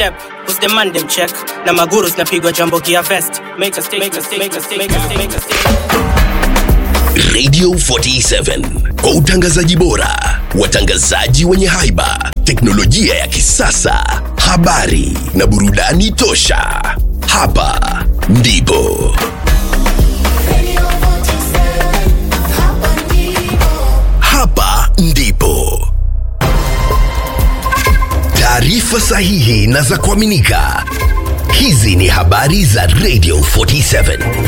step who's the man them check na maguru zinapigwa jambo gia vest make a stake make a stake make a stake make a stake make a stake Radio 47 kwa utangazaji bora, watangazaji wenye haiba, teknolojia ya kisasa, habari na burudani tosha. Hapa ndipo hapa ndipo taarifa sahihi na za kuaminika. Hizi ni habari za Radio 47.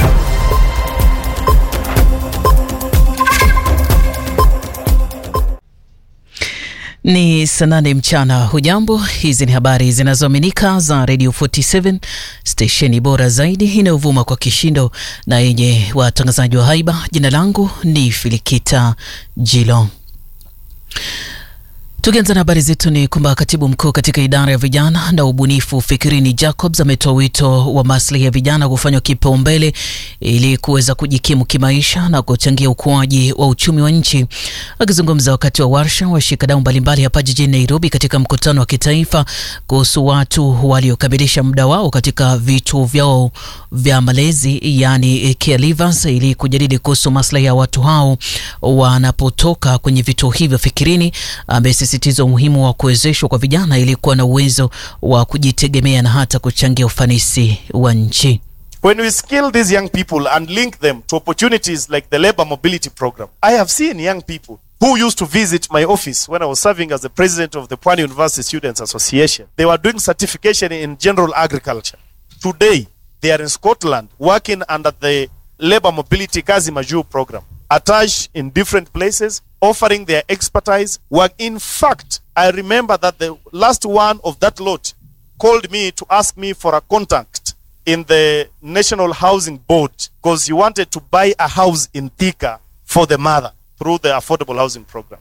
Ni saa nane mchana. Hujambo, hizi ni habari zinazoaminika za Radio 47 stesheni bora zaidi inayovuma kwa kishindo na yenye watangazaji wa haiba. Jina langu ni Filikita Jilo. Tukianza na habari zetu ni kwamba katibu mkuu katika idara ya vijana na ubunifu Fikirini Jacobs ametoa wito wa maslahi ya vijana kufanywa kipaumbele ili kuweza kujikimu kimaisha na kuchangia ukuaji wa uchumi wa nchi. Akizungumza wakati wa warsha washikadau mbalimbali hapa jijini Nairobi katika mkutano wa kitaifa kuhusu watu waliokamilisha muda wao katika vituo vyao vya malezi yani caregivers, ili kujadili kuhusu maslahi ya watu hao wanapotoka kwenye vituo hivyo. Fikirini amesisitiza umuhimu wa kuwezeshwa kwa vijana ili kuwa na uwezo wa kujitegemea na hata kuchangia ufanisi wa nchi. When we skill these young people and link them to opportunities like the labor mobility program, I have seen young people who used to visit my office when I was serving as the president of the Pwani University Students Association. They were doing certification in general agriculture. Today, they are in Scotland working under the labor mobility Kazi Majuu program, attached in different places, offering their expertise. Work. In fact, I remember that the last one of that lot called me to ask me for a contact in the National Housing Board because he wanted to buy a house in Thika for the mother through the affordable housing program.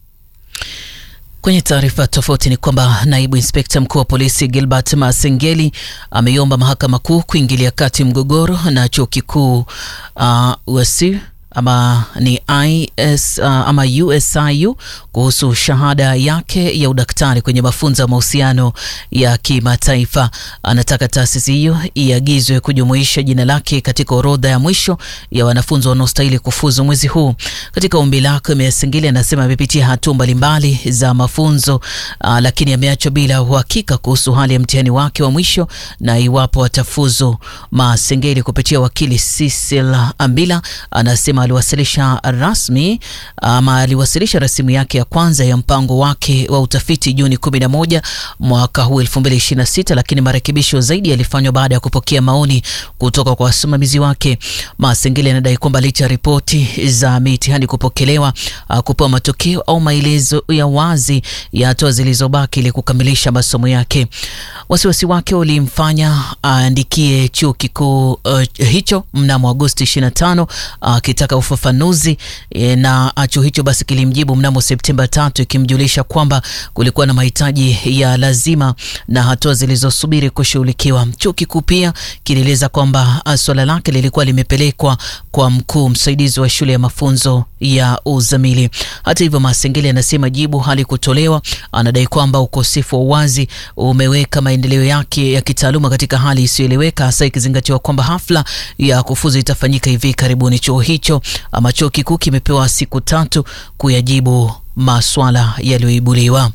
Kwenye taarifa tofauti ni kwamba naibu inspekta mkuu wa polisi Gilbert Masengeli ameiomba mahakama kuu kuingilia kati mgogoro na chuo kikuu uh, USC ama ni IS, uh, ama USIU kuhusu shahada yake ya udaktari kwenye mafunzo ya mahusiano ya kimataifa. Anataka taasisi hiyo iagizwe kujumuisha jina lake katika orodha ya mwisho ya wanafunzi wanaostahili kufuzu mwezi huu. Katika ombi lake, Mesengeli anasema amepitia hatua mbalimbali za mafunzo uh, lakini ameachwa bila uhakika kuhusu hali ya mtihani wake wa mwisho na iwapo atafuzu. Masengeli kupitia wakili Cecil Ambila anasema aliwasilisha rasmi ama aliwasilisha rasimu yake ya kwanza ya mpango wake wa utafiti Juni 11 mwaka huu 2026, lakini marekebisho zaidi yalifanywa baada ya kupokea maoni kutoka kwa wasimamizi wake. Masengeli anadai kwamba licha ya ripoti za mitihani kupokelewa, kupewa matokeo au maelezo ya wazi ya hatua zilizobaki ili kukamilisha masomo yake. Wasiwasi wake ulimfanya aandikie chuo kikuu uh, hicho mnamo Agosti 25 akitaka uh, ufafanuzi e, na chuo hicho basi kilimjibu mnamo Septemba tatu ikimjulisha kwamba kulikuwa na mahitaji ya lazima na hatua zilizosubiri kushughulikiwa. Chuo kikuu pia kilieleza kwamba swala lake lilikuwa limepelekwa kwa mkuu msaidizi wa shule ya mafunzo ya uzamili. Hata hivyo, Masengeli anasema jibu halikutolewa. Anadai kwamba ukosefu wa uwazi umeweka maendeleo yake ya kitaaluma katika hali isiyoeleweka, hasa ikizingatiwa kwamba hafla ya kufuzu itafanyika hivi karibuni. Chuo hicho ama chuo kikuu kimepewa siku tatu kuyajibu maswala yaliyoibuliwa.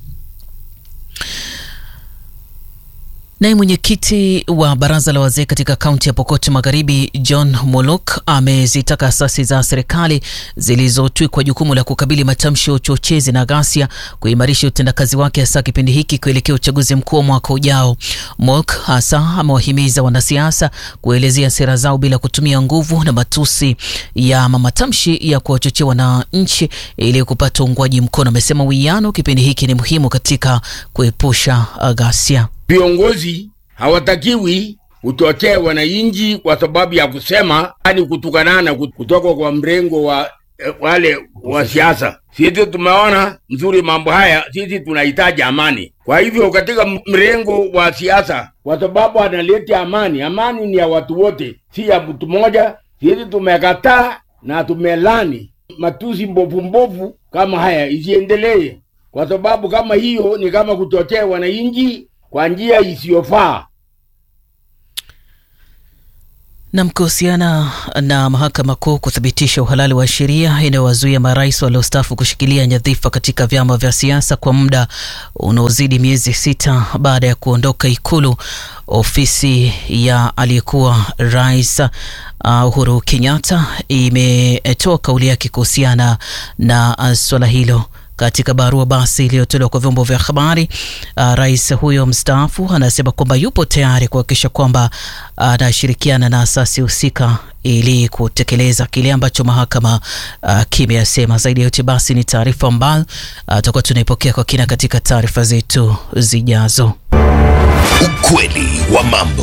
Naye mwenyekiti wa baraza la wazee katika kaunti ya Pokot Magharibi, John Molok, amezitaka asasi za serikali zilizotwikwa jukumu la kukabili matamshi ya uchochezi na ghasia kuimarisha utendakazi wake, hasa kipindi hiki kuelekea uchaguzi mkuu wa mwaka ujao. Molok hasa amewahimiza wanasiasa kuelezea sera zao bila kutumia nguvu na matusi ya matamshi ya kuwachochea wananchi ili kupata uungwaji mkono. Amesema uwiano kipindi hiki ni muhimu katika kuepusha ghasia. Viongozi hawatakiwi kuchochea wananchi kwa sababu ya kusema ani kutukanana kutoka kwa mrengo wa wale wa siasa. Sisi tumeona mzuri mambo haya, sisi tunahitaji amani. Kwa hivyo katika mrengo wa siasa, kwa sababu analeta amani, amani ni ya watu wote, si ya mtu mmoja. Sisi tumekataa na tumelani matusi mbovu mbovu kama haya isiendelee, kwa sababu kama hiyo ni kama kuchochea wananchi kwa njia isiyofaa. Nam, kuhusiana na mahakama kuu kuthibitisha uhalali wa sheria inayowazuia marais waliostaafu kushikilia nyadhifa katika vyama vya siasa kwa muda unaozidi miezi sita baada ya kuondoka Ikulu, ofisi ya aliyekuwa rais uh, Uhuru Kenyatta imetoa kauli yake kuhusiana na uh, swala hilo. Katika barua basi iliyotolewa kwa vyombo vya habari uh, rais huyo mstaafu anasema kwamba yupo tayari kuhakikisha kwamba anashirikiana uh, na asasi husika ili kutekeleza kile ambacho mahakama uh, kimeyasema. Zaidi ya yote basi ni taarifa ambayo tutakuwa uh, tunaipokea kwa kina katika taarifa zetu zijazo. Ukweli wa mambo.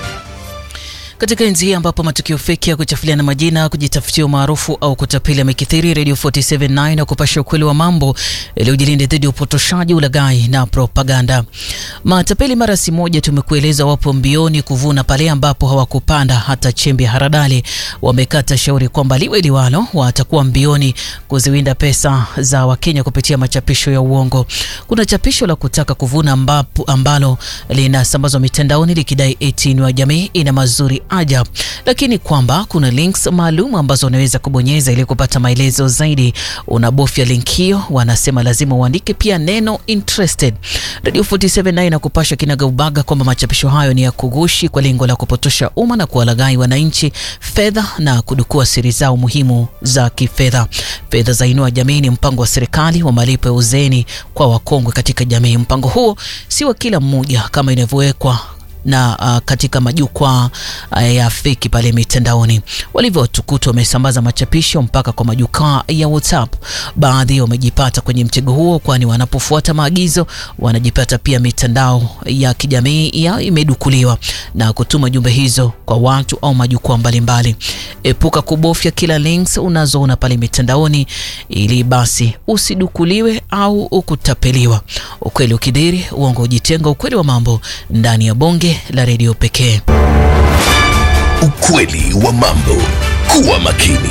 Katika enzi hii ambapo matukio feki ya kuchafuliana majina, kujitafutia umaarufu au kutapeli yamekithiri, Radio 479 na kupasha ukweli wa mambo ili ujilinde dhidi ya upotoshaji, ulaghai na propaganda. Matapeli mara si moja tumekueleza wapo mbioni kuvuna pale ambapo hawakupanda hata chembe ya haradali. Wamekata shauri kwamba liwe liwalo, watakuwa mbioni kuziwinda pesa za Wakenya kupitia machapisho ya uongo. Kuna chapisho la kutaka kuvuna ambapo, ambalo linasambazwa mitandaoni likidai eti ni wa jamii ina mazuri aja lakini kwamba kuna links maalum ambazo unaweza kubonyeza ili kupata maelezo zaidi. Unabofya link hiyo, wanasema lazima uandike pia neno interested. Radio 479 na kupasha kinaga ubaga kwamba machapisho hayo ni ya kugushi kwa lengo la kupotosha umma na kuwalaghai wananchi fedha na kudukua siri zao muhimu za kifedha. Fedha za Inua Jamii ni mpango wa serikali wa malipo ya uzeeni kwa wakongwe katika jamii. Mpango huo si wa kila mmoja kama inavyowekwa na uh, katika majukwaa uh, ya feki pale mitandaoni. Walivyotukuta wamesambaza machapisho mpaka kwa majukwaa ya WhatsApp. Baadhi wamejipata kwenye mtego huo, kwani wanapofuata maagizo wanajipata pia mitandao ya kijamii ya imedukuliwa na kutuma jumbe hizo kwa watu au majukwaa mbalimbali. Epuka kubofya kila links unazoona pale mitandaoni, ili basi usidukuliwe au ukutapeliwa. Ukweli ukidhiri, uongo ujitenga. Ukweli wa mambo ndani ya bonge la redio pekee. Ukweli wa mambo. Kuwa makini.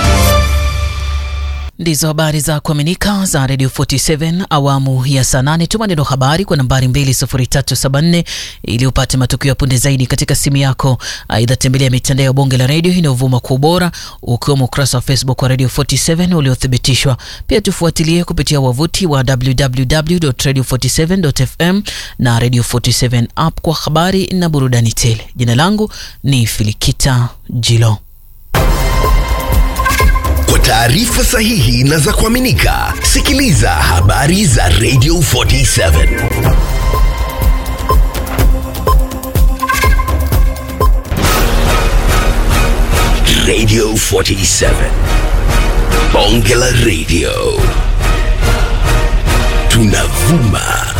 Ndizo habari za kuaminika za Radio 47 awamu ya saa nane. Tuma neno habari kwa nambari 20374 ili upate matukio ya punde zaidi katika simu yako. Aidha, tembelea mitandao ya bonge la redio inayovuma kwa ubora ukiwemo ukurasa wa Facebook wa Radio 47 uliothibitishwa. Pia tufuatilie kupitia wavuti wa www.radio47.fm na Radio 47 app kwa habari na burudani tele. Jina langu ni Filikita Jilo. Kwa taarifa sahihi na za kuaminika, sikiliza habari za Radio 47. Radio 47. Bonge la Radio. Tunavuma